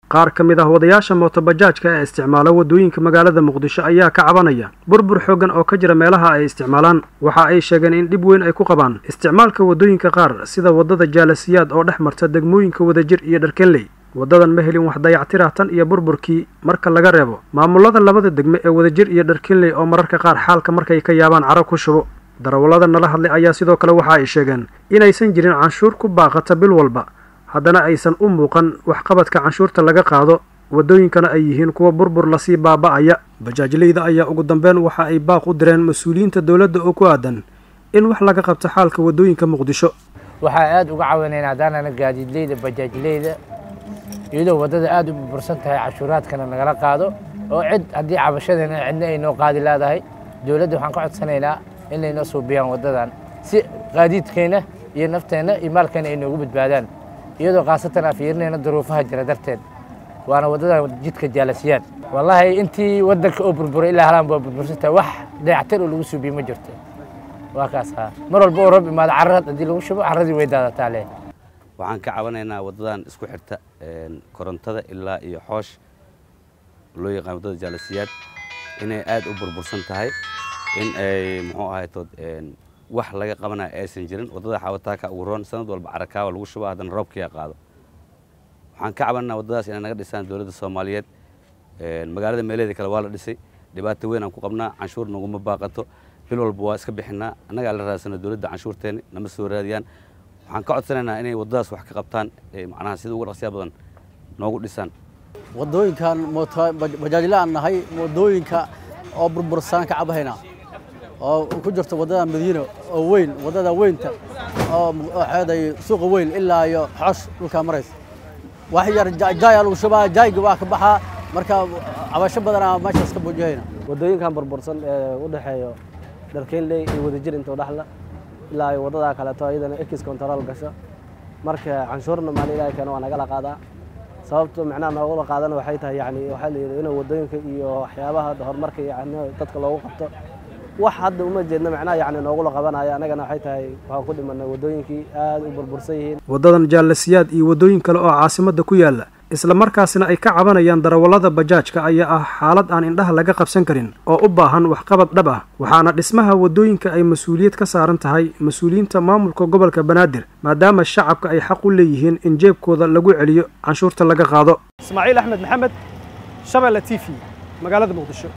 qaar ka mid ah wadayaasha mootobajaajka ee isticmaala waddooyinka magaalada muqdisho ayaa ka cabanaya burbur xooggan oo ka jira meelaha ay isticmaalaan waxa ay sheegeen in dhib weyn ay ku qabaan isticmaalka waddooyinka qaar sida waddada jaalasiyaad oo dhex marta degmooyinka wadajir iyo dharkenley waddadan ma helin wax dayactirah tan iyo burburkii marka laga reebo maamulada labada degme ee wadajir iyo dharkenley oo mararka qaar xaalka markay ka yaabaan caro ku shubo darawallada nala hadlay ayaa sidoo kale waxa ay sheegeen inaysan jirin canshuur ku baaqata bil walba haddana aysan u muuqan waxqabadka canshuurta laga qaado waddooyinkana ay yihiin kuwa burbur lasii baaba'aya bajaajleyda ayaa ugu dambeyn waxa ay baaq u direen mas-uuliyiinta dowladda oo ku aadan in wax laga qabto xaalka waddooyinka muqdisho waxaa aada uga caawinaynaa haddaanana gaadiidleyda bajaajleyda iyadoo waddada aada u burbursan tahay cashuuraadkana nagala qaado oo cid haddii cabashadeena cidna ay noo qaadi leedahay dowladda waxaan ka codsanaynaa inay noo suubiyaan waddadan si qaadiidkeenna iyo nafteenna iyo maalkeena ay noogu badbaadaan iyadoo khaasatan aan fiirinayna duruufaha jira darteed waana waddadan jidka jaalasiyaad wallaahi intii waddanka oo burburay ilaa halaan waa burbursantahay wax dayactir oo lagu suubiye ma jirto waa kaas haa mar walba oo roob imaado carrad haddii lagu shubo carradii way daadataa leh waxaan ka cabanaynaa waddadan isku xirta korontada ilaa iyo xoosh loo yaqaan waddada jaalasiyaad inay aad u burbursan tahay in ay muxuu ahaytood wax laga qabanaya aysan jirin waddada xawataaka ugu roon sanad walba carakaawa lagu shubo haddana roobkiia qaado waxaan ka cabanaa waddadaas inay naga dhisaan dowladda soomaaliyeed magaalada meelaheeda kale waa la dhisay dhibaato weyn aan ku qabnaa canshuur naguma baaqato bil walba waa iska bixinaa annagaa la raadsana dowladda canshuurteeni nama soo raadiyaan waxaan ka codsanaynaa inay waddadaas wax ka qabtaan macnaha sida ugu dhaqsiya badan noogu dhisaan waddooyinkan bajaajle aan nahay waddooyinka oo burbursan ka cabahaynaa oo ku jirto waddada madiina oo weyn waddada weynta oo xeeday suuqa weyn ilaa iyo xosh dhulkaa maraysa wax yar jaaya lagu shubaa jaayga waa ka baxaa marka cabasho badanaa meeshaas ka buujihayna waddooyinkan burbursan ee u dhexeeyo dharkeynley iyo wadajir inta udhexla ilaa iyo waddadaa kaleeto iyadana ekis control gasho marka canshuurna maalin ilaahay keeno waa nagala qaadaa sababta macnaha noogula qaadana waxay tahay yani waxaa la yidhi inuu waddooyinka iyo waxyaabaha horumarka yani dadka loogu qabto wax hadda uma jeedna macnaha yani noogula qabanaya annagana waxay tahay waxaan ku dhimanay waddooyinkii aada u burbursan yihiin waddadan jaalasiyaad iyo waddooyin kale oo caasimadda ku yaalla isla markaasina ay ka cabanayaan darawallada bajaajka ayaa ah xaalad aan indhaha laga qabsan karin oo u baahan waxqabad dhab ah waxaana dhismaha waddooyinka ay mas-uuliyad ka saaran tahay mas-uuliyiinta maamulka gobolka banaadir maadaama shacabka ay xaq u leeyihiin in jeebkooda lagu celiyo canshuurta laga qaado ismaaciil axmed maxamed shabeelle t v magaalada muqdisho